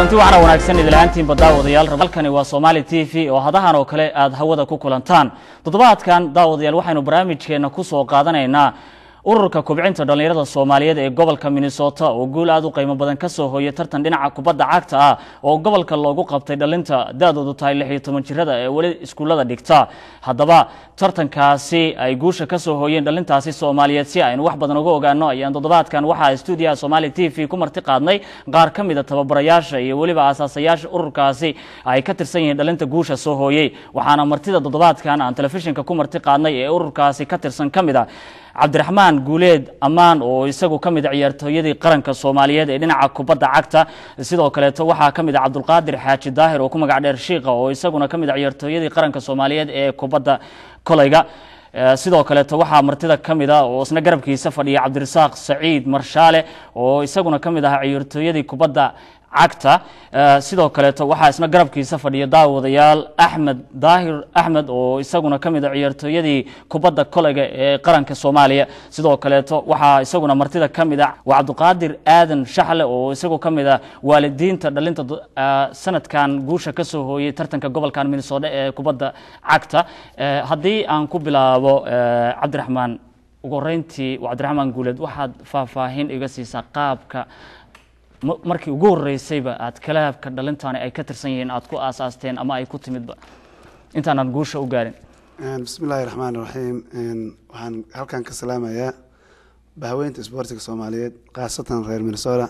kulanti waxaana wanaagsan idilaaantiin baddaawadayaal halkani waa somaali t v oo hadahan oo kale aad hawada ku kulantaan toddobaadkan daawadayaal waxaynu barnaamijkeenna ku soo qaadanaynaa ururka kubcinta dhallinyarada soomaaliyeed ee gobolka minnesota oo guul aad u qiimo badan ka soo hooyay tartan dhinaca kubadda cagta ah oo gobolka loogu qabtay dhalinta da-doodu tahay lix iyo toban jirada ee weli iskuullada dhigta haddaba tartankaasi ay guusha ka soo hooyeen dhalintaasi soomaaliyeed si aynu wax badan uga ogaano ayaan toddobaadkan waxaa stuudiyaha somaali t v ku marti qaadnay qaar ka mida tababarayaasha iyo weliba aasaasayaasha ururkaasi ay ka tirsan yihiin dhalinta guusha soo hooyey waxaana martida toddobaadkan aan telefishinka ku marti qaadnay ee ururkaasi ka tirsan ka mid a cabdiraxmaan guuleed ammaan oo isagu ka mid a ciyaartooyadii qaranka soomaaliyeed ee dhinaca kubadda cagta sidoo kaleeto waxaa ka mid a cabdulqaadir xaaji daahir oo ku magac dheer shiiqa oo isaguna ka mid a ciyaartooyadii qaranka soomaaliyeed ee kubadda kolayga sidoo kaleeto waxaa martida ka mid a oo isna garabkiisa fadhiya cabdirasaaq saciid marshaale oo isaguna ka mid ahaa ciyaartooyadii kubadda cagta sidoo kaleeto waxaa isna garabkiisa fadhiya daawadayaal axmed daahir axmed oo isaguna ka mid a ciyaartooyadii kubadda kolayga ee qaranka soomaaliya sidoo kaleeto waxaa isaguna martida ka mid a waa cabdiqaadir aadan shaxle oo isagu ka mid a waalidiinta dhalinta sanadkan guusha ka soo hooyey tartanka gobolkan minnesota ee kubadda cagta haddii aan ku bilaabo cabdiraxmaan ugu horeyntii cabdiraxmaan guuleed waxaad faahfaahin iga siisaa qaabka markii ugu horeysayba aad kalaabka dhalintaani ay ka tirsan yihiin aad ku aasaasteen ama ay ku timidba intaanan guusha u gaarin bismi illaahi raxmaan raxiim waxaan halkan ka salaamayaa bahaweynta isboortiga soomaaliyeed khaasatan reer minnesota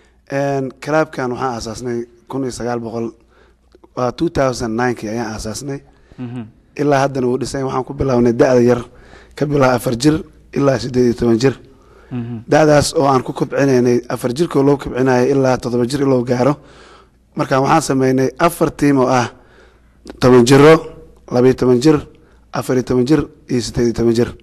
kalaabkan waxaan aasaasnay kun iyo sagaal boqol waa two thousand ninekii ayaan aasaasnay ilaa haddana wuu dhisay waxaan ku bilaabnay da-da yar ka bilaa afar jir ilaa siddeed iyo toban jir da-daas oo aan ku kobcinaynay afar jirkoo loo kobcinayay ilaa toddoba jir iloo gaaro marka waxaan sameynay afar tiim oo ah toban jiro labayo toban jir afariyo toban jir iyo siddeed iyo toban jir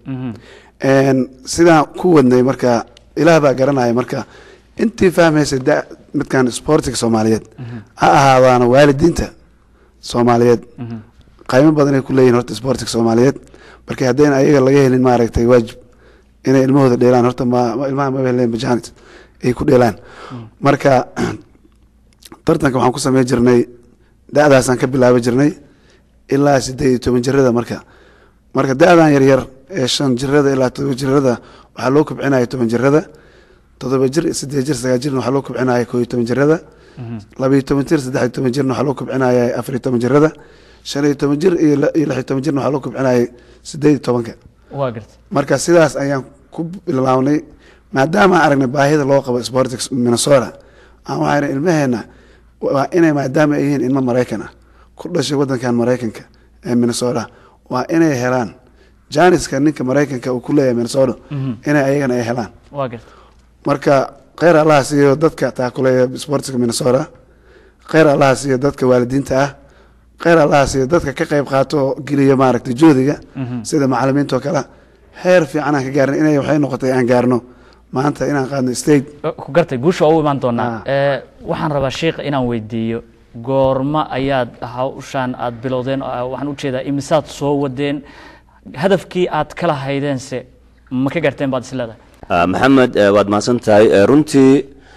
sidaan ku wadnay marka ilaah baa garanaya marka intii fahmaysa da midkan sportiga soomaaliyeed ha ahaadaana waalidiinta soomaaliyeed qaymo badanay ku leeyihin horta sportiga soomaaliyeed marka haddayna ayaga laga helin maaragtay waajib inay ilmahooda dheelaan horta ilmaha mabahleen majaanit ay ku dheelaan marka tartanka waxaan ku samey jirnay da-daasaan ka bilaabi jirnay ilaa siddeed iyo toban jirada marka marka da-dan yaryar ee shan jirada ilaa todoba jirada waxaa loo kobcinaya toban jirada todoba jir sideed jir sagaal jirna waxaa loo kobcinaya koo iyo toban jirada labaiyo toban jir saddex iyo toban jirna waxaa loo kobcinaya afariyo toban jirada shan iyo toban jir iyo lix iyo toban jirna waxaa loo kobcinaya siddeed iyo tobanka waa garta marka sidaas ayaan ku bilaabnay maadaama aragnay baahida loo qabo sportics minnesota aan waxaan ilmaheena waa inay maadaama ay yihiin ilmo maraykan ah ku dhashay wadankan maraykanka ee minnesota waa inay helaan janiska ninka maraykanka uu ku leeyahay minnesota inay ayagana ay helaan waa garta marka kheyr allaha siiyo dadka taakuleeya sportiska minnesota kheyr allaha siiyo dadka waalidiinta ah kheyr allaha siiyo dadka ka qayb qaato oo geliya maaragtay joodiga sida macalimiinta oo kale heer fiican aan ka gaarnay inay waxay noqotay aan gaarno maanta inaan qaadno state ku gartay guusha waa u imaan doonaa waxaan rabaa sheikh inaan weydiiyo goorma ayaad hawshaan aad bilowdeen waxaan ujeedaa imisaad soo wadeen hadafkii aad kala haydeense ma ka gaarteen baad isleedahay maxamed waad mahadsan tahay runtii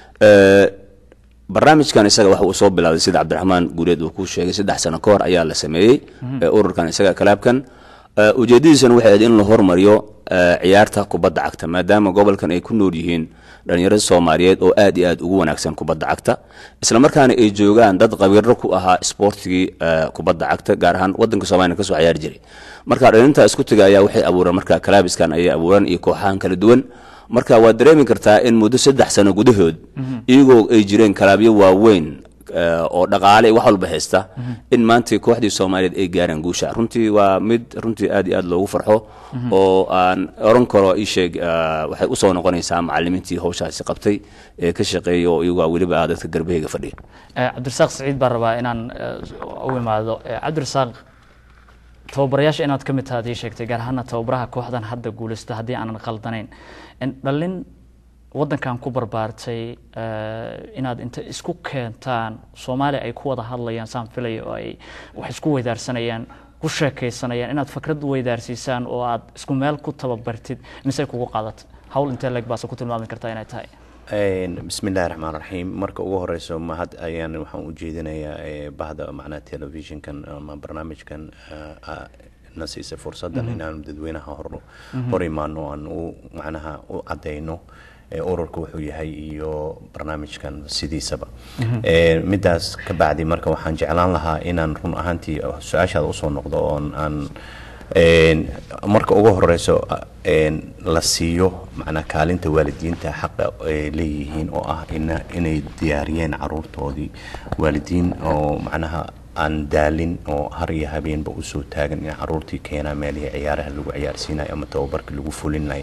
barnaamijkan isaga waxa uu soo bilaabay sida cabdiraxmaan guuleed uu ku sheegay saddex sano ka hor ayaa la sameeyey ururkan isaga kalaabkan ujeedadiisana waxay ahayd in la hormariyo ciyaarta kubadda cagta maadaama gobolkan ay ku nool yihiin dhalinyarada soomaaliyeed oo aad iyo aad ugu wanaagsan kubadda cagta isla markaana ay joogaan dad qabiiro ku ahaa isboortigii kubadda cagta gaar ahaan wadanka soomaliya kasoo ciyaari jiray marka dhalinta isku taga ayaa waxay abuureen marka kalaabiskan ayay abuureen iyo kooxahan kala duwan marka waad dareemi kartaa in muddo saddex sano gudahood iyagoo ay jireen kalaabyo waaweyn oo dhaqaale wax walba haysta in maanta kooxdii soomaaliyeed ay gaaraan guusha runtii waa mid runtii aad iyo aad loogu farxo oo aan oran karo isheeg waxay usoo noqonaysaa macalimiintii hawshaasi qabtay ee ka shaqeeya oo iyagu weliba ah dadka garbaheyga fadhiya cabdirasaaq saciid baan rabaa inaan u imaado cabdirasaaq tababarayaasha inaad ka mid taha ad ii sheegtay gaar ahaana tababaraha kooxdan hadda guulaysta haddii aanan khaldanayn dhalin waddankan ku barbaartay inaad inta isku keentaan soomaaliya ay ku wada hadlayaan saan filaya oo ay wax isku weydaarsanayaan ku sheekaysanayaan inaad fakrad weydaarsiisaan oo aad isku meel ku tababartid mise kugu qaadata hawl intee leeg baase ku tilmaami kartaa inay tahay bismi illahi raxmaan raxiim marka ugu horeyso mahad ayaan waxaan u jeedinayaa bahda macnaha telefishinkan ama barnaamijkan na siisay fursaddan inaanu dadweynaha hor hor imaano aan u macnaha u cadeyno ururka wuxuu yahay iyo barnaamijkan sidiisaba midaas ka bacdi marka waxaan jeclaan lahaa inaan run ahaantii su-aashaada usoo noqdo oon aan marka ugu horeyso la siiyo macnaa kaalinta waalidiinta xaqa ay leeyihiin oo ah inay diyaariyeen caruurtoodii waalidiin oo macnaha aan daalin oo har iyo habeenba usoo taagan in caruurtii keenaa meelihii ciyaaraha lagu ciyaarsiinayo ama tababarka lagu fulinayo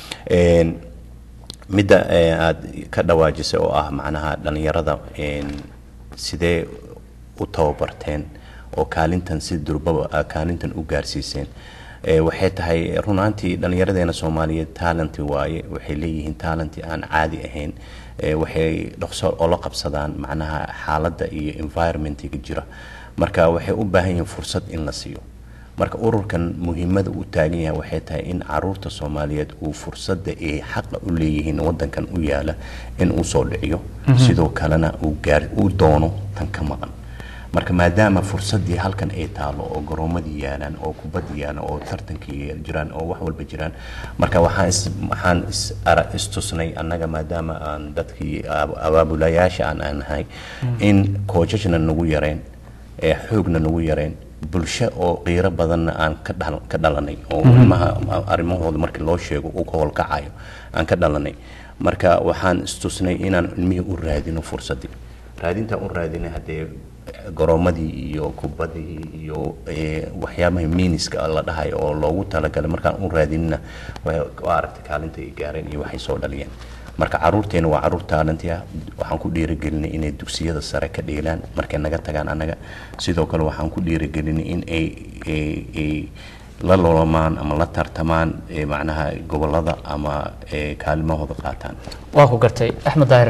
midda aada ka dhawaajisay oo ah macnaha dhalinyarada sidee u tababarteen oo kaalintan si durbaba kaalintan u gaarsiiseen waxay tahay runaantii dhallinyaradeena soomaaliyeed taalanti waaye waxay leeyihiin taalanti aan caadi ahayn waxay dhaqso ola qabsadaan macnaha xaaladda iyo environmentiga jira marka waxay u baahan yihiin fursad in la siiyo marka ururkan muhiimada u taagan yahay waxay tahay in caruurta soomaaliyeed uu fursadda ay xaqa u leeyihiin wadankan u yaala in uu soo dhiciyo sidoo kalena uu gaar uu doono tan ka maqan marka maadaama fursaddii halkan ay taalo oo garoomadii yaalaan oo kubaddi yaalaan oo tartankii jiraan oo wax walba jiraan marka waxaan is waxaan is ara istusnay annaga maadaama aan dadkii abaabulayaasha aan aan nahay in koojajna nagu yareen ee xoogna nagu yareen bulsho oo qiiro badanna aan ka dhal ka dhalanay oo ilmaha arrimahooda markii loo sheego uu ka howlkacayo aan ka dhalanay marka waxaan istusnay inaan ilmihii u raadino fursaddii raadintaan u raadinay haddee garoomadii iyo kubadii iyo waxyaabaha miiniska la dhahayo oo loogu talagalay markaan u raadinina waa aragtay kaalinta ay gaareen iyo waxay soo dhaliyeen marka caruurteena waa caruur taalanti ah waxaan ku dhiirigelinay inay dugsiyada sare ka dheelaan markay naga tagaan annaga sidoo kale waxaan ku dhiirigelinay in ay ay la loolamaan ama la tartamaan macnaha gobolada ama kaalimahooda qaataan waa ku gartay axmed daahir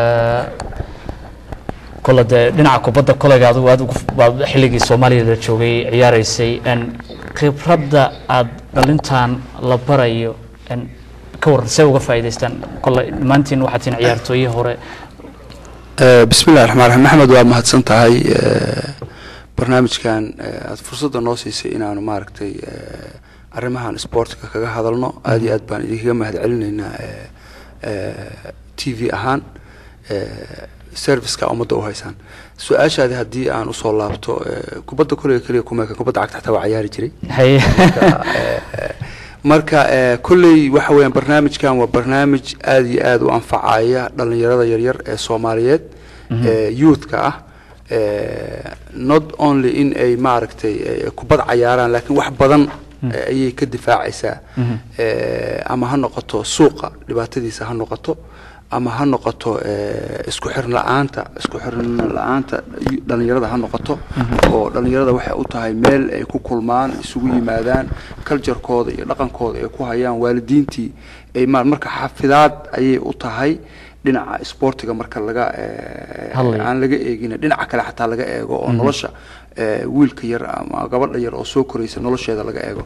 kole dee dhinaca kubadda kolayga adigu aad baad xilligii soomaaliya la joogay ciyaaraysay khibradda aad dhalintan la barayo ka waran see uga faa'iidaystaan kole dhammaantiin waxaad tihiin ciyaartooyii hore bismi illahi raxmaan raxiim maxamed waa mahadsan tahay barnaamijkan aad fursadda noo siisay inaanu maaragtay arrimahan sportka kaga hadalno aada iyo aad baan idinkaga mahad celinaynaa t v ahaan serviceka ummadda u haysaan su-aashaadi haddii aan usoo laabto kubadda koleyga keliya kumeeka kubadda cagta xataa waa ciyaari jiray haye marka kolley waxa weeyaan barnaamijkan waa barnaamij aada iyo aada u anfacaya dhalinyarada yaryar ee soomaaliyeed ee youthka ah not only in ay maaragtay kubad cayaaraan laakiin wax badan ayay ka difaacaysaa ama ha noqoto suuqa dhibaatadiisa ha noqoto ama ha noqoto isku xirin la-aanta isku xirin la-aanta dhalinyarada ha noqoto oo dhalinyarada waxay u tahay meel ay ku kulmaan isugu yimaadaan culturekooda iyo dhaqankooda ay ku hayaan waalidiintii ay marka xafidaad ayay u tahay dhinaca sportiga marka laga aan laga eegin dhinaca kale xataa laga eego oo nolosha wiilka yar ama gabadha yar oo soo koraysa nolosheeda laga eego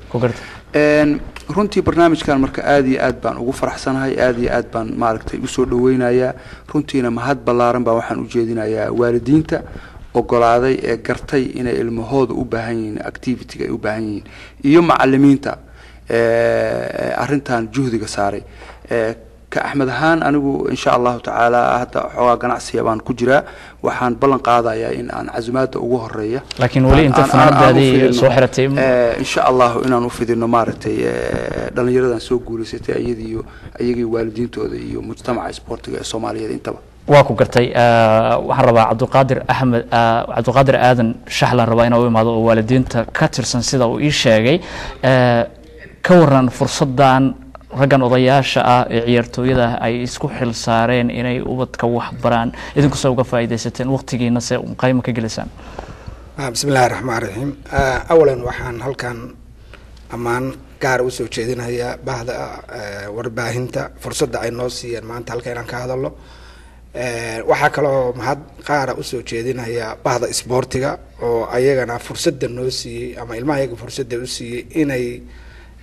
runtii barnaamijkan marka aada iyo aad baan ugu faraxsanahay aada iyo aad baan maaragtay usoo dhaweynayaa runtiina mahad ballaaran baa waxaan ujeedinayaa waalidiinta ogolaaday ee gartay inay ilmahooda u baahan yihiin activityga ay u baahan yihiin iyo macalimiinta arintan juhdiga saaray ka axmed ahaan anigu insha allahu tacaala hadda xoogaa ganacsiya baan ku jiraa waxaan ballan qaadayaa in aan casumaada ugu horeeya laakiin weli inta fanaanadaadii soo xiratay insha allahu inaan u fidino maaragtay dhalinyaradan soo guulaysatay iyadiiyo iyagii waalidiintooda iyo mujtamaca sportiga ee soomaaliyeed intaba waa ku gartay waxaan rabaa cabdiqaadir axmed cabdiqaadir aadan shaxlan rabaa inaa u imaado oo waalidiinta ka tirsan sida uu ii sheegay ka waran fursaddan raggan odayaasha ah ee ciyaartooyada ah ay isku xil saareen inay ubadka wax baraan idinkuse uga faa'iidaysateen waqtigiina se qayma ka gelisaan bismi illahi raxmaan raxiim awalan waxaan halkan ammaan gaar usoo jeedinayaa bahda warbaahinta fursadda ay noo siiyeen maanta halka inaan ka hadalno waxaa kaloo mahad qaara usoo jeedinayaa bahda isboortiga oo ayagana fursadda noo siiyey ama ilmaha ayaga fursadda u siiyey inay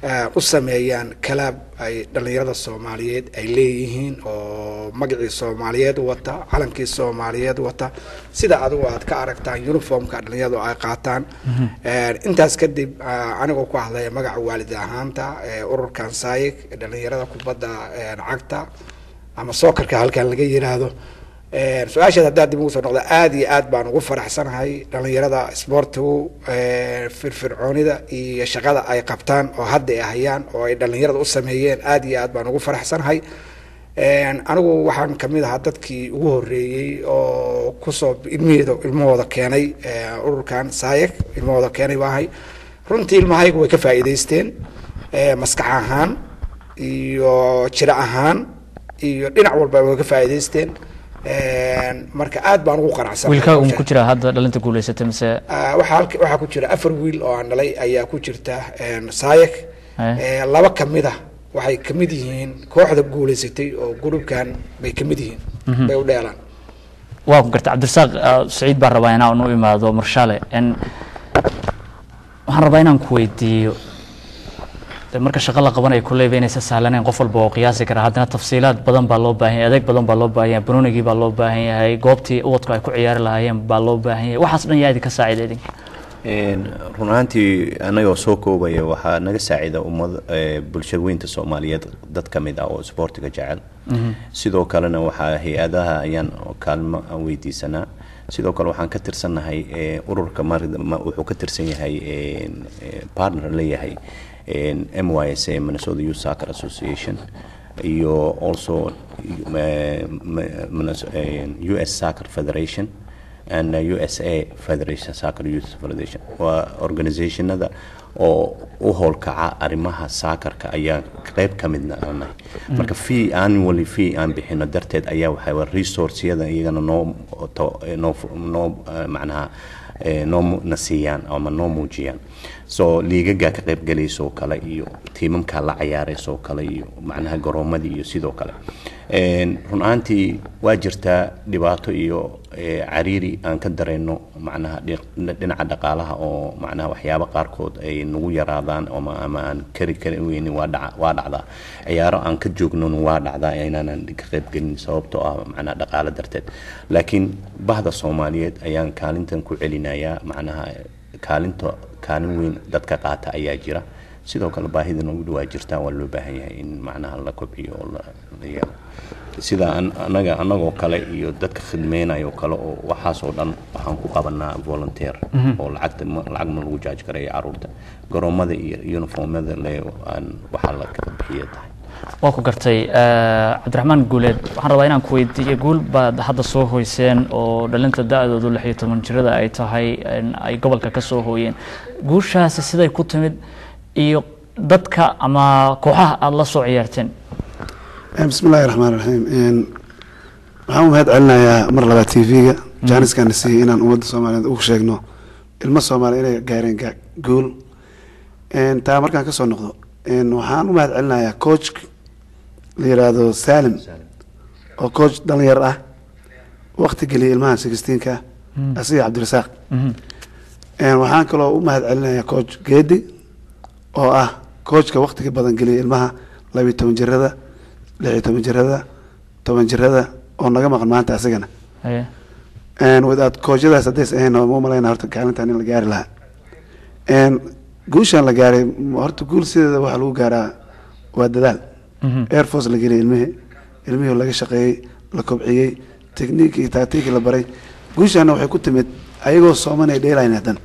u sameeyaan kalaab ay dhallinyarada soomaaliyeed ay leeyihiin oo magacii soomaaliyeed wata calankii soomaaliyeed wata sida adigu aad ka aragtaan uniformka dhallinyaradu ay qaataan intaas kadib anigoo ku hadlaya magaca waalid ahaanta ururkan saayig dhallinyarada kubadda cagta ama sookarka halkan laga yiraahdo su-aashaad haddaad dib ugu soo noqda aada iyo aad baan ugu faraxsanahay dhallinyarada isboortigu firfircoonida iyo shaqada ay qabtaan oo hadda ay hayaan oo ay dhallinyarada u sameeyeen aada iyo aad baan ugu faraxsanahay anigu waxaan kamid ahaa dadkii ugu horeeyey oo kusoo ilmihooda ilmahooda keenay ururkan saayeg ilmahooda keenay baahay runtii ilmahaygu way ka faa'iidaysteen maskax ahaan iyo jiro ahaan iyo dhinac walba way ka faa'iidaysteen marka aad baan ugu qanacsan wiilkaaga ma ku jira hadda dhalinta guulaysatay mise waxaa halka waxaa ku jira afar wiil oo aan dhalay ayaa ku jirta saayek laba kamid ah waxay kamid yihiin kooxda guulaysatay oo gurubkan bay kamid yihiin bay u dheelaan waa ku garta cabdirasaaq saciid baan rabaa inaan u imaado marshale waxaan rabaa inaan ku weydiiyo marka shaqo la qabanayo kulleyba inaysa sahlanayn qof walba oo qiyaasi kara haddana tafsiilaad badan baa loo baahan yahay adeeg badan baa loo baahan yahay banoonigii baa loo baahan yahay goobtii ubadku ay ku ciyaari lahaayeen baa loo baahan yahay waxaas dhan yaa idinka saacida idinka run ahaantii anagoo soo koobaya waxaa naga saacida ummad bulshada weynta soomaaliyeed dad ka mid ah oo isboortiga jecel sidoo kalena waxaa hay-adaha ayaan kaalmo weydiisanaa sidoo kale waxaan ka tirsannahay ururka wuxuu ka tirsan yahay partner leeyahay m y s a minnesota youth soccer association iyo also u s soccer federation and u s a federation soccer youth federation waa organizationada oo u howlkaca arrimaha saakarka ayaa qeyb ka midna nahay marka fee annually fee aan bixino darteed ayaa waxaa resourceyada iyagana noo noo noo macnaha noo na siiyaan ama noo muujiyaan so liigagaa ka qayb galaysoo kale iyo tiimamkaa la cayaaraysoo kale iyo macnaha garoomadii iyo sidoo kale run ahaantii waa jirtaa dhibaato iyo cariiri aan ka dareyno macnaha dhinaca dhaqaalaha oo macnaha waxyaaba qaarkood ay nagu yaraadaan ama ama aan kari kari weynin waa dhaca waa dhacdaa ciyaaro aan ka joognon waa dhacdaa inaanan ka qaybgelin sababtoo ah macnaha dhaqaalo darteed laakiin bahda soomaaliyeed ayaan kaalintan ku celinayaa macnaha kaalinta kaalin weyn dadka qaata ayaa jira sidoo kale baahida nagu dhawaa jirtaa waa loo baahan yahay in macnaha la kobciyo oo la yeelo sida anaga anagoo kale iyo dadka khidmeynayo kale oo waxaasoo dhan waxaan ku qabanaa volunteer oo lacagta lacag ma lagu jaaj karaya caruurta garoomada iyo uniformada le aan waxaa la kala bixiya tahay waa ku gartay cabdiraxmaan guuleed waxaan rabaa inaan ku weydiiyo guul baad hadda soo hoyseen oo dhalinta da-doodu lix iyo toban jirada ay tahay ay gobolka ka soo hooyeen guushaasi siday ku timid iyo dadka ama kooxaha aada la soo ciyaarteen bismi illaahi raxmaan raxiim waxaan u mahad celinayaa mar labaad t v-ga jaaniskana siiyey inaan ummadda soomaaliyeed ugu sheegno ilmo soomaaliya inay gaareen guul taa markaan kasoo noqdo waxaan u mahad celinayaa coach la yiraahdo salim oo coach dhalinyar ah wakti geliyay ilmaha sixteenka asiga cabdirasaaq waxaan kaloo u mahad celinayaa coach geedi oo ah coachka waktiga badan geliyay ilmaha labiyo toban jirada lix iyo toban jirada toban jirada oo naga maqan maanta asigana wadaad koochadaas haddays ahayn ma umalayna horta kaalintan in la gaari lahaa guushaan la gaaray horta guul sideeda waxaa lagu gaaraa waa dadaal air force la geliyay ilmihii ilmihii laga shaqeeyey la kobciyey technique iyo tactique la baray guushaana waxay ku timid ayagoo sooman ay dheelayn hadan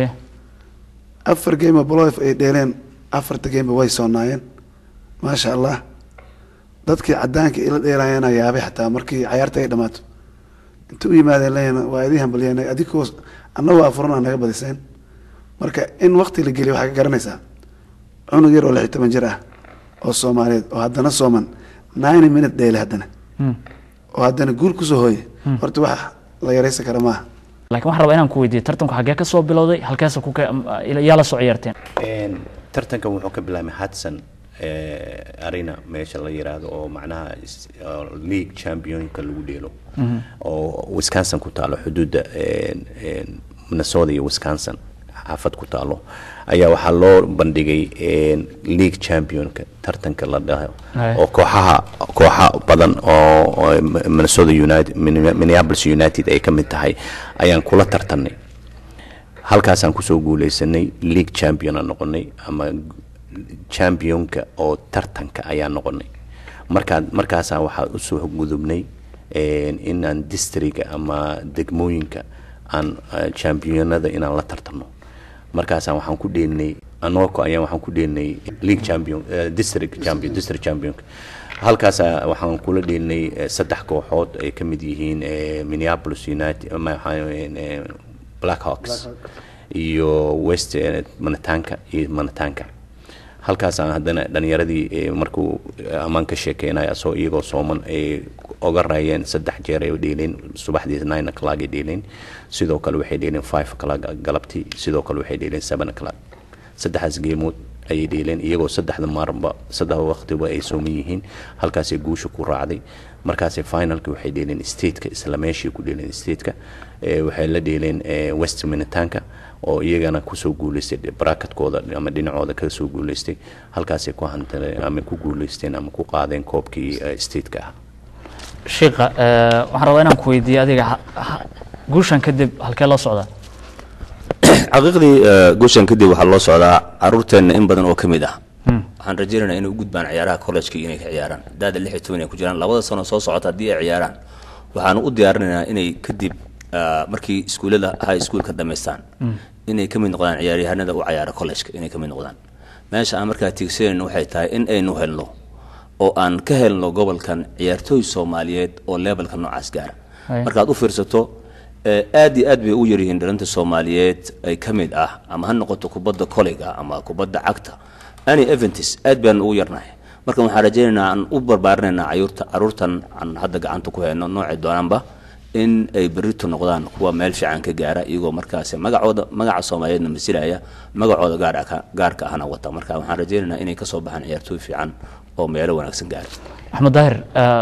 afar game bolof ay dheeleen afarta gameba way soonaayeen maasha allah dadkii cadaanka ila dheelaayana yaabay xataa markii cayaarta ay dhamaato inta u yimaadeen leeyna waa idii hambalyanay adigoo annagoo afurana naga badiseen marka in wakti la geliyo waxaa ka garanaysaa cunug yar oo lix iyo toban jir ah oo soomaaliyeed oo haddana sooman nine minute dheele haddana oo haddana guul kusoo hooye horta wax la yaraysan kara maaha laakiin waxaan rabaa inaan ku weydiiyo tartanku xaggee ka soo bilowday halkeesa ku yaa la soo ciyaarteen tartankan wuxuu ka bilaabmay hudson arena meesha la yiraahdo oo macnaha league championka lagu dheelo oo wisconsin ku taalo xuduudda minnesota iyo wisconsin xaafad ku taalo ayaa waxaa loo bandhigay league championka tartanka la dhaho Aye. oo kooxaha kooxa badan oo oo minnesota united minneapolis united ay ka mid tahay ayaan kula tartanay halkaasaan kusoo guuleysanay league champion aan noqonay ama championka oo tartanka ayaan noqonay markaa markaasaa waxaa usoo gudubnay een, inaan districga ama degmooyinka aan eh, championada inaan la tartano markaasaan waxaan ku dheelinay anoko ayaan waxaan ku dheelinay league champion eh, district champion district champion halkaasa waxaan kula dheelinay eh, saddex kooxood ay ka mid yihiin eh, minneapolis united ama waxaa weeyaan, eh, blackhawks iyo west eh, manataanka iyo manataanka halkaasaan haddana dhalinyaradii eh, markuu eh, ammaan ka sheekeynaya asoo iyagoo sooman ay oga raayeen saddex jeer ay dheeleen subaxdii nine o'clock ay dheeleen sidoo kale waxay dheeleen five o'clock galabtii sidoo kale waxay dheeleen seven o'clock saddexdaas geemood ayay dheeleen iyagoo saddexda maaranba saddex waqtiba ay sooman yihiin halkaasay guusha ku raacday markaasay finalki waxay dheeleen stateka isla meeshii ku dheeleen stateka Eh, waxay la dheeleen eh, west minitaanka oo iyagana kusoo guuleystay barakatkooda ama dhinacooda ka soo guuleystay halkaasay ku hantaleen ama ku guuleysteen ama ku qaadeen koobkii eh, stateka ah shiika eh, waxaan rabaa inaan ku weydiiyo adiga ha- ha- guushan kadib halkee loo socdaa xaqiiqdii eh, guushan kadib waxaa loo socdaa caruurteenna in badan oo ka mid ah waxaan rajaynaynaa inay u gudbaan ciyaaraha college-ka inay ka ciyaaraan daada lix iyo toban ay ku jiraan labada sano soo socota haddii ay ciyaaraan waxaanu u diyaarinaynaa inay kadib ah, markii iskuullada high school ka dhammaystaan inay ka mid noqdaan ciyaaryahanada u ciyaara college-ka inay ka mid noqdaan meesha aan markaa tiigsanayno waxay tahay in aynu helno oo aan ka helno gobolkan ciyaartooy soomaaliyeed oo levelka noocaas gaara Haya. markaad u fiirsato eh, aad iyo aad bay u yaryihiin dhalinta soomaaliyeed ay ka mid ah ama ha noqoto kubadda koleyga ama kubadda cagta any eventis aad baan ugu yarnahay marka waxaan rajaynaynaa aan u barbaarinaynaa cayuurta caruurtan aan hadda gacanta ku hayno noocay doonaanba in ay berrito noqdaan kuwa meel fiican ka gaara iyagoo markaasi magacooda magaca soomaaliyeedna masilaya magacooda gaar ah- gaarka ahna wata marka waxaan rajaynaynaa inay kasoo baxaan ciyaartooy fiican oo meelo wanaagsan gaara axmed daahir eh,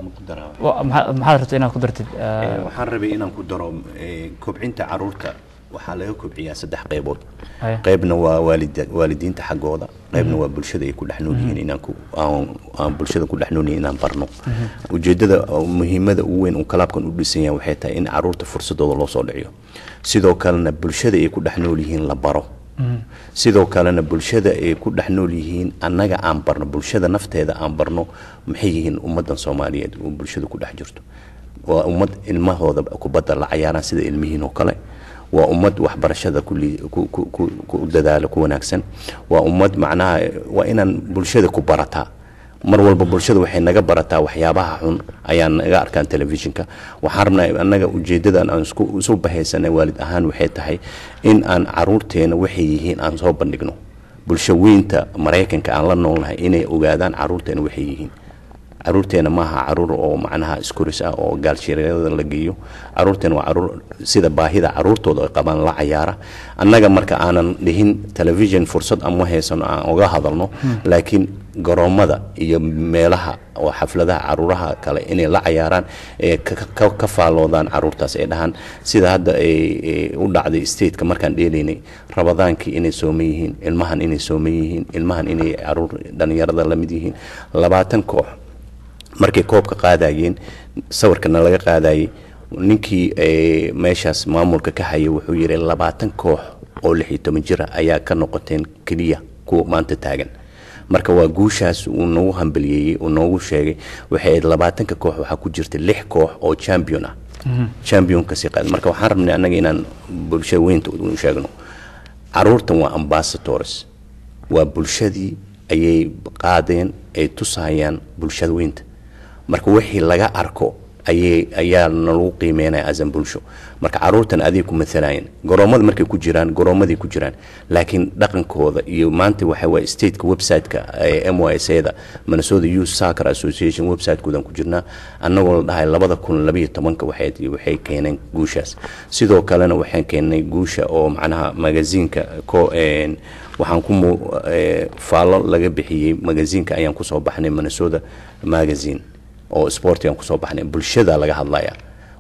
wa- maxaa- maxaad rabta inaad ku dartid eh, waxaan rabay inaan ku daro eh, kobcinta caruurta waxaa laga kobciyaa saddex qaybood Haya. qaybna waa waalida waalidiinta xaggooda qaybna waa bulshada ay ku dhex nool yihiin inaan ku aan aan bulshada ku dhex nool yihiin inaan barno ujeedada oo muhiimada ugu weyn uu kalaabkan u dhisan yahay waxay tahay in caruurta fursadooda loo soo dhiciyo sidoo kalena bulshada ay ku dhex nool yihiin la baro sidoo kalena bulshada ay ku dhex nool yihiin annaga aan barno bulshada nafteeda aan barno maxay yihiin ummadan soomaaliyeed oo bulshada ku dhex jirto waa ummad ilmahooda kubadda la cayaaraan sida ilmihiin oo kale waa ummad waxbarashada ku lii- ku- ku- ku- ku dadaalo ku wanaagsan waa ummad macnaha waa inaan bulshada ku barataa mar walba bulshada waxay naga barataa waxyaabaha xun ayaan naga arkaan telefishinka waxaan rabnaa annaga ujeedadan aan isku isu bahaysanay waalid ahaan waxay tahay in aan caruurteena waxay yihiin aan soo bandhigno bulsho weynta maraykanka aan la noolnahay inay ogaadaan caruurteena waxay yihiin caruurteena maaha caruur oo macnaha iskuris ah oo gaalshireerada la geeyo caruurteena waa caruur sida baahida caruurtooda ay qabaan la cayaara annaga marka aanan dhihin television fursad ama haysano aan uga hadalno laakiin garoomada iyo meelaha oo xafladaha caruuraha kale inay la cayaaraan ee ka- ka ka faalloodaan caruurtaas ay dhahaan sida hadda ay ay u dhacday stateka markaan dheelaynay rabadaankii inay sooman yihiin ilmahan inay sooman yihiin ilmahan inay caruur dhalinyarada la mid yihiin labaatan koox markay koobka qaadayeen sawirkana laga qaadayay ninkii eh, meeshaas maamulka ka hayay wuxuu yidhi labaatan koox oo lix iyo toban jira ayaa ka noqoteen keliya kuwa maanta taagan marka waa guushaas uu noogu hambaliyeeyey uu noogu sheegay waxay ahayd labaatanka koox waxaa ku jirta lix koox oo champion ah championka si qaad marka waxaan rabnay annaga inaan bulsha weynta u sheegno caruurtan waa ambassadors waa bulshadii ayay qaadeen ay tusayaan bulshada weynta marka wixii laga arko ayay ayaa nalagu qiimeynaya asan bulsho marka caruurtan aday ku maalayeen garoomada markay ku jiraan garoomaday ku jiraan laakiin dhaqankooda iyo maanta waxa waye stateka website-ka ee m y s da minnesota youth soccer association website-koodan ku jirnaa annagoo la dhahay labada kun labayo tobanka waxay waxay keeneen guushaas sidoo kalena waxaan keenay guusha oo macnaha magaziinka ko een, waxaan ku mu- ee, faallo laga bixiyey magaziinka ayaan kusoo baxnay minnesota magazine oo sport ayaan kusoo baxnay bulshada laga hadlaya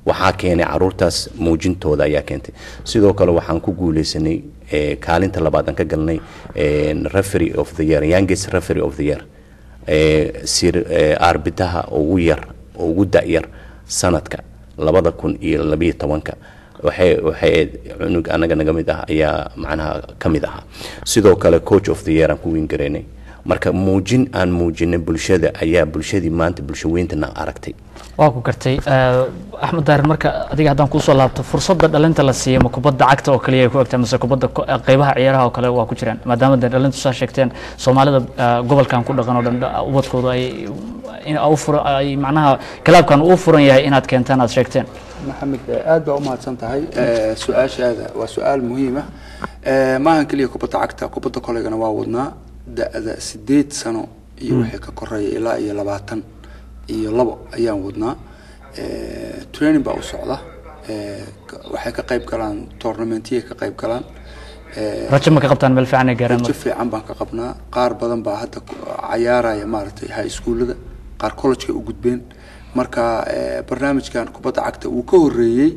waxaa keenay caruurtaas muujintooda ayaa keentay sidoo kale waxaan ku guuleysanay eh, kaalinta labaad aan ka galnay eh, referee of the year youngest referee of the year eh, sir eh, arbitaha ugu yar ugu da-yar sanadka labada kun iyo labiyo tobanka waxay waxay ahayd cunug anaga naga mid ah ayaa macnaha ka mid ahaa sidoo kale coach of the year aan ku wiingaraynay marka muujin aan muujinay bulshada ayaa bulshadii maanta bulshaweyntana aragtay waa ku gartay Eh, axmed daarin marka adiga haddaan kuusoo laabto fursadda dhalinta la siiya ma kubadda cagta oo kaliya ay ku egtaa mise kubadda ko- eh, qeybaha ciyaaraha oo kale waa ku jiraan maadaama dee dhalintu saa sheegteen soomaalida eh, gobolkan ku dhaqan oo dhan dha- ubadkooda ay in u fura- ay macnaha kalaabkan uu furan yahay inaad keentaan aad sheegteen maxamed eh, aad baa u mahadsan tahay Eh, su-aashaada waa su-aal muhiim ah Eh, maahan keliya kubadda cagta kubadda koleygana waa wadnaa da-da sideed sano iyo wixii ka koreeya ilaa iyo labaatan iyo labo ayaan wadnaa Eh, training baa u socda Eh, ka- waxay ka qayb galaan tournamentiyay ka qayb galaan Eh, rajo ma ka qabtaan meel fiican ay gaaraan rajo marka fiican baan ka qabnaa qaar badan baa hadda ku- cayaaraya maaragtay high schoolada qaar collegeka u gudbeen marka eh, barnaamijkan kubadda cagta wuu ka horeeyey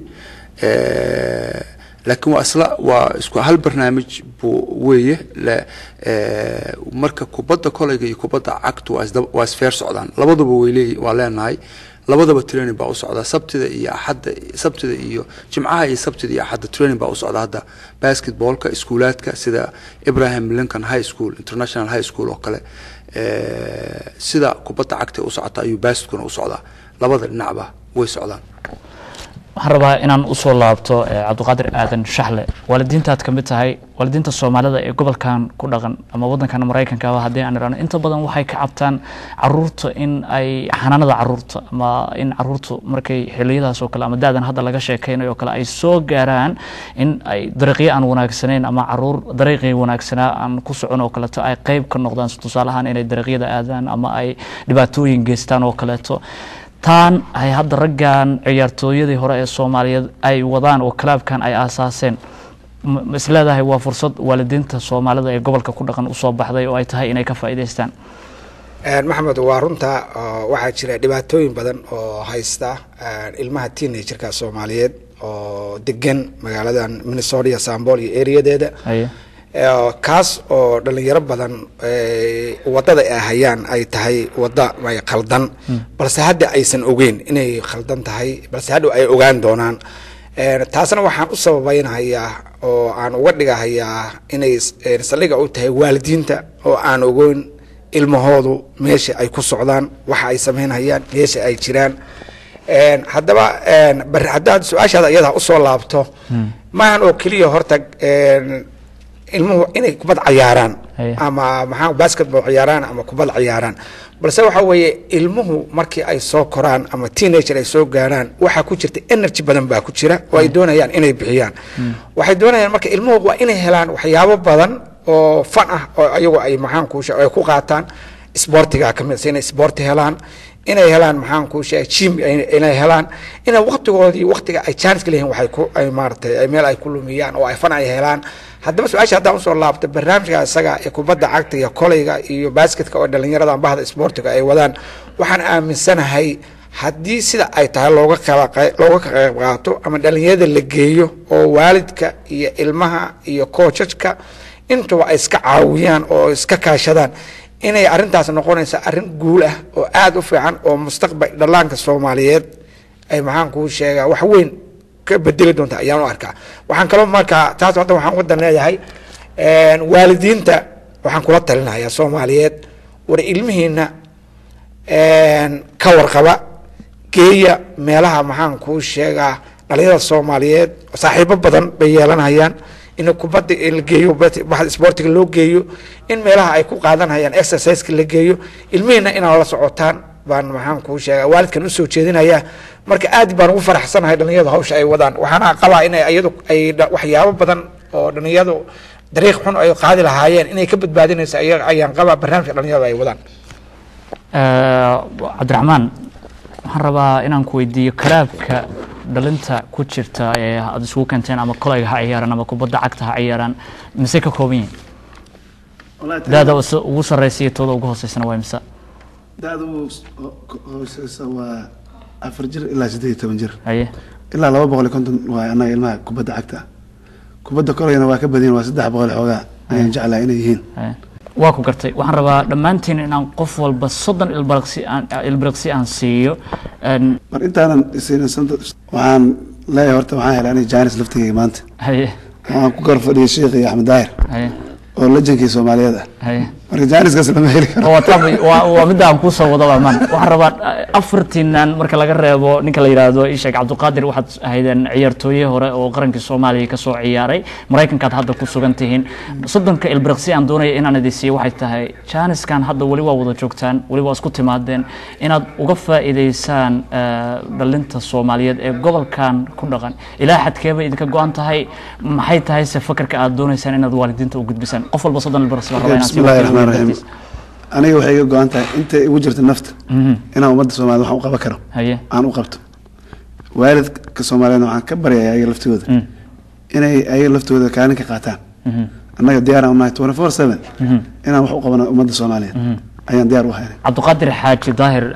eh, laakiin waa isla waa isku hal barnaamij buu weeye la- eh, marka kubadda koleyga iyo kubadda cagtu waa isdaba- waa isfeer socdaan labaduba way leeyi waa leenahay labadaba training baa u socda sabtida iyo axadda sabtida iyo jimcaha iyo sabtida iyo axadda training baa u socda hadda basketballka iskuulaadka sida Ibrahim Lincoln High School International High School oo kale eh, sida kubadda cagta u socota ayuu basketkuna u socdaa labada dhinacba way socdaan waxaan rabaa inaan usoo laabto eh, cabdiqaadir aadan shaxle waalidiintaad ka mid tahay waalidiinta soomaalida ee gobolkan ku dhaqan ama wadankan maraykanka ah haddii aan irano inta badan waxay ka cabtaan caruurta in ay xanaanada caruurta ama in caruurtu markay xiliyadaas oo kale ama daadan hadda laga sheekaynayo oo kale ay soo gaaraan in ay dariiqyo aan wanaagsanayn ama caruur dariiqii wanaagsanaa aan ku socon oo kaleeto ay qayb ka noqdaan tusaale ahaan inay dariiqyada aadaan ama ay dhibaatooyin geystaan oo kaleeto taan ay hadda raggan ciyaartooyadii hore ee soomaaliyeed ay wadaan oo kalaabkan ay aasaaseen ma ma isleedahay waa fursad waalidiinta soomaalida ee gobolka ku dhaqan usoo baxday oo ay tahay inay ka faa'iidaystaan Een, maxamed waa runta oo waxaa jira dhibaatooyin badan oo haysta een, ilmaha teenagerka soomaaliyeed oo degan magaaladan minnesota iyo sambol iyo areadeeda Haye. Ee, kaas oo dhalinyaro badan ee, wadada ay hayaan ay tahay wada ay khaldan balse hadda aysan ogeyn inay khaldan tahay balse hadhow ay ogaan doonaan Een, taasna waxaan u sababaynayaa oo aan uga dhigahayaa inay s- een, saldhiga u tahay waalidiinta oo aan ogeyn ilmahoodu meesha ay ku socdaan waxa ay samaynayaan meesha ay jiraan Een, haddaba een, bar- haddaad su-aashaada iyada usoo laabto maahan oo keliya horta een, ilmuhu inay kubad cayaaraan Haye. ama maxaa basketball ciyaaraan ama kubad ciyaaraan balse waxa weeye ilmuhu markii ay soo koraan ama teenager ay soo gaaraan waxaa ku jirta energy badan baa ku jira oo ay doonayaan inay bixiyaan waxay doonayaan marka ilmuhu waa inay helaan waxyaabo badan oo fan ah oo ayagu ay maxaan kuusha ay ku qaataan sportiga ka mid ah, inay sporti helaan inay helaan maxaan kuu sheegay jim ay- inay helaan inay waqtigoodii waqtiga ay chance ka leeyihiin waxay ku ay maaragtay ay meel ay ku lumiyaan oo ay fan ay helaan haddaba su-aasha haddaan usoo laabto barnaamijka isaga ee kubadda cagta iyo koleyga iyo basketka oo dhalinyarada bahda sportiga ay wadaan waxaan aaminsanahay haddii sida ay tahay looga qaba qey- looga ka qayb qaato ama dhalinyarada la geeyo oo waalidka iyo ilmaha iyo koojajka intuba ay iska caawiyaan oo iska kaashadaan inay arrintaas noqonaysa arrin guul ah oo aada u fiican oo mustaqbal dhallaanka soomaaliyeed ay maxaan kuu sheegaa wax weyn ka bedeli doonta ayaan u arkaa waxaan kaloo markaa taas hadda waxaan wadan leeyahay een, waalidiinta waxaan kula talinayaa soomaaliyeed war ilmihiina een, ka warqaba geeya meelaha maxaan kuu sheegaa dhalinyarada soomaaliyeed saaxiibo badan bay yeelanayaan in kubadda la geeyo baxda sportiga loo geeyo in meelaha ay ku qaadanayaan exerciseka la geeyo ilmihiina inaad la socotaan baan maxaan kuu sheegaa waalidkan usoo jeedinayaa marka aad baan ugu faraxsanahay dhalinyarada hawsha ay wadaan waxaana qabaa inay iyadu ay dha- waxyaabo badan oo dhalinyaradu dariiq xun ay qaadi lahaayeen inay ka badbaadinaysa aya- ayaan qabaa barnaamijka dhalinyarada ay wadaan Eh, cabdiraxmaan waxaan rabaa inaan ku weydiiyo kalaabka dhalinta ku jirta ee aad isugu keenteen ama kolayga ha ciyaaraan ama kubadda cagta ha ciyaaraan mise ka kooban yihiin daada usa- ugu sarreysa iyo tooda ugu hooseysana waa mise da-da ugu hooseysa waa afar jir ilaa siddeed iyo toban jir haye ilaa laba boqol iyo konton waa annaga ilmaha kubadda cagta ah kubadda kolayna waa ka badiyeen waa saddex boqol xoogaa ayaan jeclahay inay yihiin Haye. waa ku gartay waxaan rabaa dhammaantiin inaan qof walba soddon ilbiriqsi aan ilbiriqsi aan siiyo Een, mar intaanan isiinin santa waxaan leeyahay horta waxaan helay aniga jaanis laftigeyga maanta haye waxaan ku kor fadhiyay sheekh iyo axmed daahir haye oo lajankii soomaaliyeed ah haye marka jaaniskaas lama heli karo waa taa- waa waa midda aan kusoo wado amaan waxaan rabaa eh, afartiinan marka laga reebo ninka la yidhaahdo isheek cabdiqaadir waxaad ahaydeen ciyaartooye hore oo qarankii soomaaliya kasoo ciyaaray maraykankaad hadda ku sugan tihiin soddonka ilbiriqsi aan doonaya inaan idin siiyo waxay tahay jaaniskan hadda weli waa wada joogtaan weli waa isku timaadeen inaad uga faa'iidaysaan eh, dhalinta soomaaliyeed ee gobolkan ku dhaqan ilaa xadkeeba idinka go-an tahay maxay tahay se fakarka aad doonaysaan inaad waalidiinta u gudbisaan qof walba soddon ilbiriqsi baan rabaa inaan bismi illahi siiyo raxmaan raxiim dartiis. aniga waxay iga go-an tahay intay igu jirta nafta inaan ummadda soomaaliyed waxaan u qaban karo haye aan u qabto waalidka soomaaliyeedna waxaan ka baryayaa ayaga laftooda inay ayaga laftooda kaalin ka qaataan annaga diyaar aan unahay twenty four seven inaan wax u qabano ummadda soomaaliyeed ayaan diyaar u haynay cabdiqaadir xaaji daahir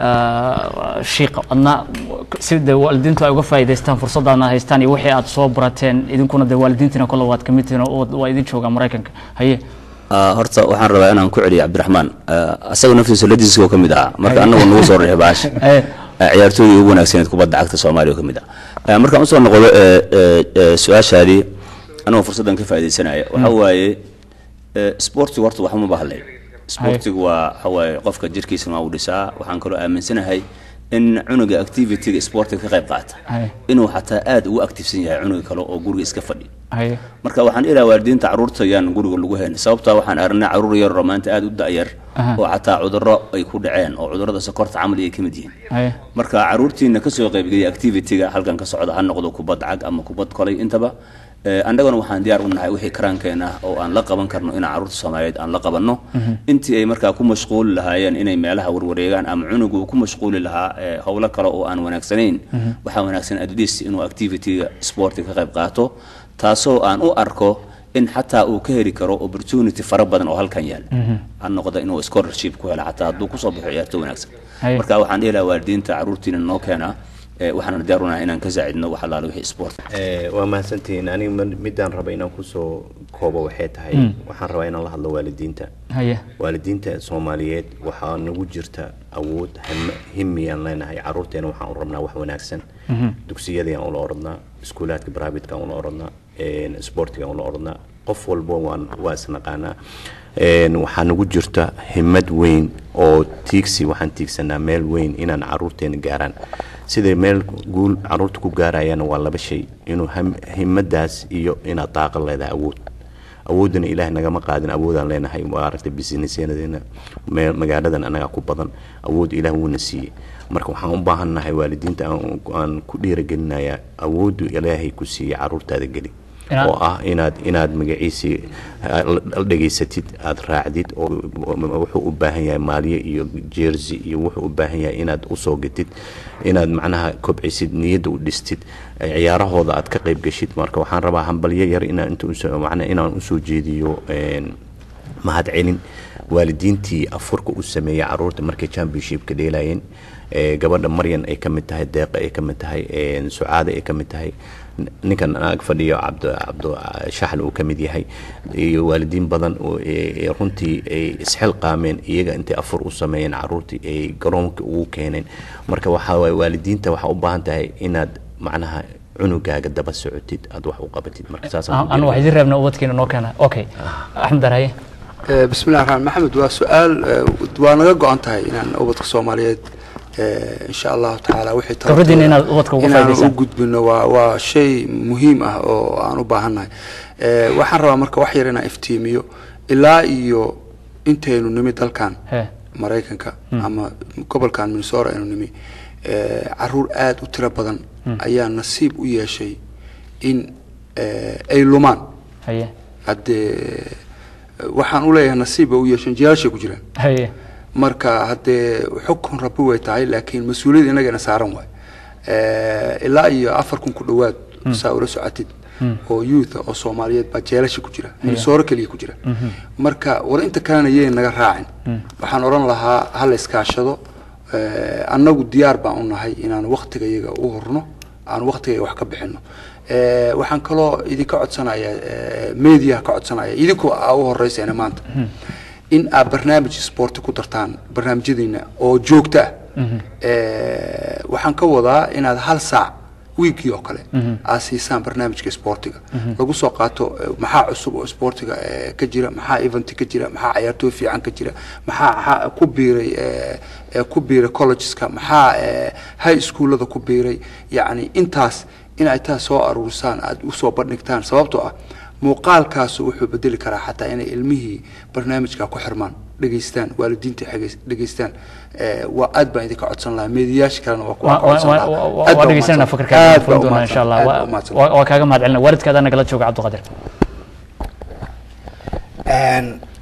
ah, shiiqa adna sida waalidiintu ay uga faa'iidaystaan fursaddaadna haystaan iyo wixii aad soo barateen idinkuna dee waalidiintiina kole waad ka mid tihiin oo waa idin joogaa maraykanka haye Ah, horta waxaan rabaa inaan ku celiyo cabdiraxmaan Ah, asaga naftiisa ladiiska oo ka mid ahaa marka anagu nagu soo reexay baash Eh. ciyaartooydii ugu wanaagsaneed kubadda cagta soomaaliya oo ka mid ah Ah, markaan usoo noqdo eh, eh, eh, su-aashaadii anagoo fursaddan ka faaidaysanaya waxaa waaye eh, sportigu horta waxuma bahlay sportigu waa waxaa waaye qofka jirkiisana waa u dhisaa waxaan kaloo aaminsanahay in cunuga activity-ga sportiga ka qayb qaata Haye. inuu xataa aada ugu activesan yahay cunuga kale oo guriga iska fadhi haye marka waxaan ilaa waalidiinta caruurta yaan guriga lagu hayn sababtaa waxaan aragnay caruur yar oo maanta aada u da'yar Aha. oo xataa cudurro ay ku dhaceen oo cudurrada sokorta camal ay ka mid yihiin haye marka caruurtiina kasoo qaybgeliyay activity-ga halkan ka socda ha noqdo kubad cag ama kubad kolay intaba Eh, annagana waxaan diyaar u nahay wixii karaankeena ah oo aan la qaban karno inaan caruurta soomaaliyeed aan la qabanno intii ay markaa ku mashquuli lahaayeen inay meelaha warwareegaan ama cunugu uu ku mashquuli lahaa eh, howlo kale oo aan wanaagsanayn waxaa wanaagsan at least inuu activity-ga sportiga ka qayb qaato taasoo aan u arko in xataa uu ka heli karo opportunity fara badan oo halkan yaal ha noqda inuu scholarship ku helo xataa hadduu kusoo baxo ciyaarto wanaagsan Haye. marka waxaan dhihi lahaa waalidiinta caruurtiina noo keena eh, waxaan diyaar u nahay inaan ka saacidno wax allaale wixii sport Eh, waa mahadsantihiin aniga ma- midaan raba inaan kusoo koobo waxay tahay waxaan rabaa inaan la hadlo waalidiinta haye waalidiinta soomaaliyeed waxaa nagu jirta awood him- himiyaan leenahay caruurteena waxaan u rabnaa wax wanaagsan dugsiyadayaan ula orodnaa iskuulaadka bribate-kaan ula orodnaa sportigaan ula orodnaa qof walbo waan waa isnaqaanaa Een, waxaa nagu jirta himad weyn oo tiigsi waxaan tiigsanaa meel weyn inaan caruurteena gaaraan siday meel guul caruurta ku gaarayaan waa laba shay inuu ham- himadaas iyo inaad daaqo leedahay awood awoodana ilaahay nagama qaadin awoodaan leenahay waa aragtay businessyadena meel magaaladan anagaa ku badan awood ilaah wuuna siiyey marka waxaan u baahannahay waalidiinta aan- aan ku dhiiragelinayaa awooddu ilaahay ku siiyey caruurtaada geli Inaad- oo ah inaad inaad magaciisii ah, la la dhegaysatid aad raacdid oo oo wuxuu u baahan yahay maalye iyo jersey iyo wuxuu u baahan yahay inaad usoo gatid inaad macnaha kobcisid niyadda u dhistid eh, ciyaarahooda aad ka qayb geshid marka waxaan rabaa hambalyo yar inaan inta usoo macnaha inaan usoo jeediyo een, mahadcelin waalidiintii afurka u sameeyey caruurta markay championshipka dheelayeen ee gabadha maryan ay ka mid tahay deeqa ay ka mid tahay een, sucaade ay ka mid tahay nin- ninkan ag fadhiyo cabdo cabdo shaxal uu ka mid yahay iyo waalidiin badan oo ee- ee runtii ay isxilqaameen iyaga intay afur u sameeyeen caruurtii ay garoonka ugu keeneen marka waxaa waaye waalidiinta waxaa u baahan tahay inaad macnaha cunugaaga daba socotid aad wax u qabatid marka saasaan ku anu jeclahay. wax idin reebna ubadkiina noo keena okay axmed dar haye Eh, bismillahi raxmaan maxamed waa su-aal eh, waa naga go-an tahay inaan ubadka soomaaliyeed eh, insha allahu tacaala wixii tabartooda- Khibradiina inaad ubadka uga inaan faa'iidaysaan. u gudbino waa waa shay muhiim ah oo aan u baahannahay Eh, waxaan rabaa marka wax yar inaan iftiimiyo ilaa iyo intaynu nimi dalkan He. maraykanka ama gobolkan minnesota aynu nimi eh, caruur aada u tiro badan ayaa nasiib u yeeshay in eh, ay lumaan haye haddee waxaan u leeyahay nasiib bay u yeesheen jiyaalashay ku jiraan haye marka haddee xukun rabbi way tahay laakiin mas-uuliyadda inagana saaran waay Eh, ilaa iyo afar kun ku dhowaad saa ula socotid oo youth ah oo soomaaliyeed baa jeelasha ku jira minnesota keliya ku jira marka war inta kalena yay naga raacin waxaan odhan lahaa hala iskaashado Eh, annagu diyaar baan u nahay inaan waktiga iyaga u horno aan waqtiga wax ka bixino Eh, waxaan kaloo idinka codsanaya eh, media ka codsanaya idinkoo aa u horeysayna maanta in aad barnaamij sporti ku dartaan barnaamijyadiina oo joogto ah Eh, waxaan ka wadaa inaad hal saac wiigii oo kale aad siisaan barnaamijka sportiga lagu soo qaato eh, maxaa cusub oo sportiga eh, ka jira maxaa event ka jira maxaa ciyaartooy fiican ka jira maxaa maxaa ku biiray eh, eh, ku biiray collegeska maxaa eh, high schoolada ku biiray yacni intaas in ay taas soo aruurisaan aad usoo bandhigtaan sababtoo ah muuqaalkaasu wuxuu bedeli karaa xataa inay ilmihii barnaamijka ku xirmaan dhegeystaan waalidiinta xegeys- dhegeystaan Eh, waa aad baan idinka codsan lahaa meediyaasha kalena waa ku Wa- wa- codsan wa- lahaa. wa- Aad waa baa dhegeysanayna umahadsan. fakarkaaga Aad baa furin doonaa umahadsan. insha allah Aad Waa- baa umahadsan. waa waa kaaga mahad celina waalidkaada nagala jooga cabdiqaadir Een,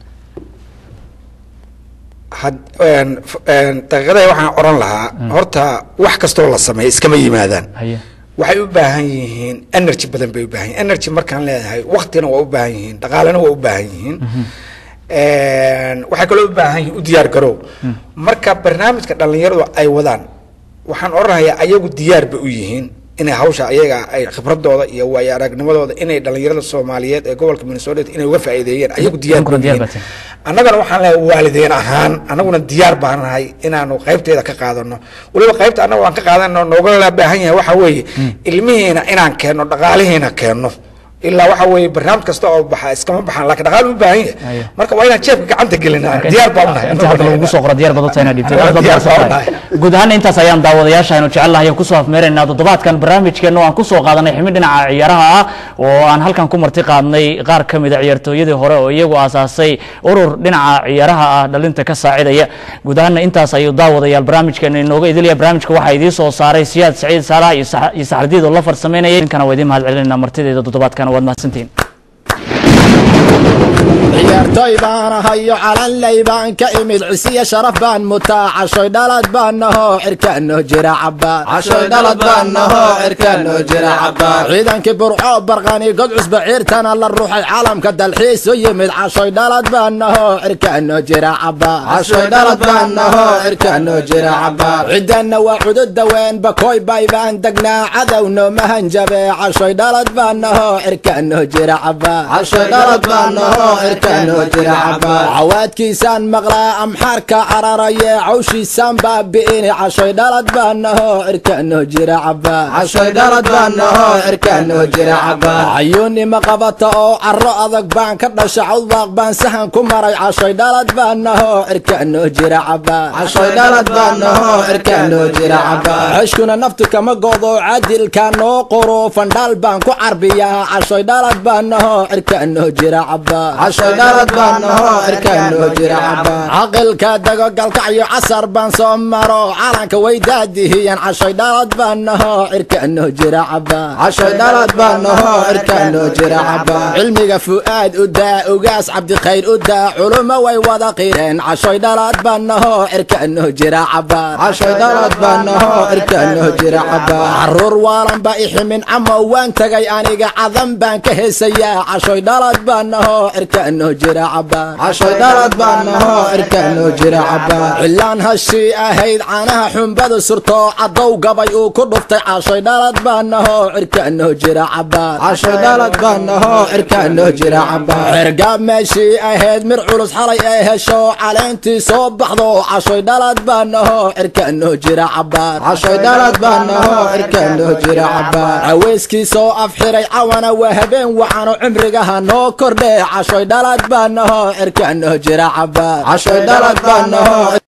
had- een, f- een, daqiiqaday waxaan oran lahaa horta wax kastoo la sameeyo iskama yimaadaan haye waxay u baahan yihiin energy badan bay u baahan yihiin energy markaan leedahay waqtina waa u baahan yihiin dhaqaalena waa u baahan yihiin Een, waxay kaloo u baahan yihiin u diyaar garow marka barnaamijka dhalinyaradu ay wadaan waxaan oranayaa ayagu diyaar bay u yihiin inay hawsha ayaga ay khibradooda iyo waayo aragnimadooda inay dhalinyarada soomaaliyeed ee gobolka minnesota inay uga faa'iideeyeen ayagu diyaar Idinkuna bay u diyaar yihiin. baatiin. annagana waxaan leeyahay waalideen ahaan annaguna diyaar baan nahay inaanu qaybteeda ka qaadano weliba qaybta annaga waan ka qaadano noogala baahan yahay waxa weeye ilmihiina inaan keenno dhaqaalihiina keenno ilaa waxa weeye barnaamij kasta oo baxa iskama baxaan laakiin dhaqaal u baahan Ayo. yahay marka waa inaan jeebka gacanta gelinaa diyaar baan nahay inta hadda lagu soo qoro diyaar baad u tahay inaad dhiibtay. Aad baad Diyaar mahadsan baan tahay. nahay. guud ahaan intaas ayaan daawadayaasha aynu jecelnahay kusoo afmeeraynaa toddobaadkan barnaamijkeena waan kusoo qaadanay ximi dhinaca ciyaaraha ah oo aan halkan ku marti qaadnay qaar ka mid a ciyaartooyadii hore oo iyagu aasaasay urur dhinaca ciyaaraha ah dhalinta ka saacidaya guud ahaanna intaas ayuu daawadayaal barnaamijkeena inooga idilaya barnaamijka waxaa idiin soo saaray siyaad saciid saalax iyo Sax- iyo saxardiid oo la farsameynayay idinkana waa idiin mahad celinayna martideeda toddobaadkana waad mahadsantihiin ciyaartoy baan ahayo calanley baan ka imid cisiya sharaf baan mutaa cashoy dhalad baan nahoo cirkaanoo jira cabaa cashoy dhalad baan nahoo cirkaanoo jira cabaa ciidankii burco barqani god cusba ciirtana la ruuxay caalamka dalxiis u yimid cashoy dhalad baan nahoo cirkaanoo jira cabaa cashoy dhalad baan nahoo cirkaanoo jira cabaa cidanna waa cudud daween bakoy bay baan degnaa cadowno mahanjabe cashoy dhalad baan nahoo cirkaanoo jira cabaa cashoy dhalad baan nahoo cirkaanoo jira cabaa cawaadkiisaan maqlaa amxaarka cararaye cawshiisaan baabi'ini cashoy dhalad baan nahoo cirkaanoo jira cabaa cashoy dhalad baan nahoo cirkaanoo jira cabaa cayuunima qabata oo caro adag baan ka dhasha cawdbaaq baan sahan ku maray cashoy dhalad baan nahoo cirkaanoo jira cabaa cashoy dhalad baan nahoo cirkaanoo jira cabaa ceshkuna naftu kama godo cadilka noo qoro fandhaal baan ku carbiyaa cashoy dhalad baan nahoo cirkaanoo jira cabaa cashoy dhalad baan nahoo cirkaanoo jira cabaa caqilka dago galkacyo casar baan soo maro calanka way daadihiyeen cashoy dhalad baan nahoo cirkaanoo jira cabaa cashoy dhalad baan nahoo cirkaanoo jira cabaa cilmiga fu'aad u daa ugaas cabdikhayr u daa culumo way wada qireen cashoy dhalad baan nahoo cirkaanoo jira cabaa cashoy dhalad baan nahoo cirkaanoo jira cabaa caruur waalan ba iximin camo waan tagay aniga cadan baan ka heesayaa cashoy dhalad baan nahoo cirkaanoo jira cabaa cashoy dhalad baan nahoo cirkaanoo jira cabaa cilaan hashii ahayd caanaha xumbada surto cadow gabay uu ku dhuftay cashoy dhalad baan nahoo cirkaanoo jira cabaa cashoy dhalad baan nahoo cirkaanoo jira cabaa cirgaab meeshii ahayd mir culus xalay ee hesho caleentii soo baxdo cashoy dhalad baan nahoo cirkaanoo jira cabaa cashoy dhalad baan nahoo cirkaanoo jira cabaa caweyskii soo afxiray cawana waa habeen wacano cimrigaha noo kordhe cashoy dhalad baan nahoo cirkaanoo jira cabaa cashoy dhalad baan nahoo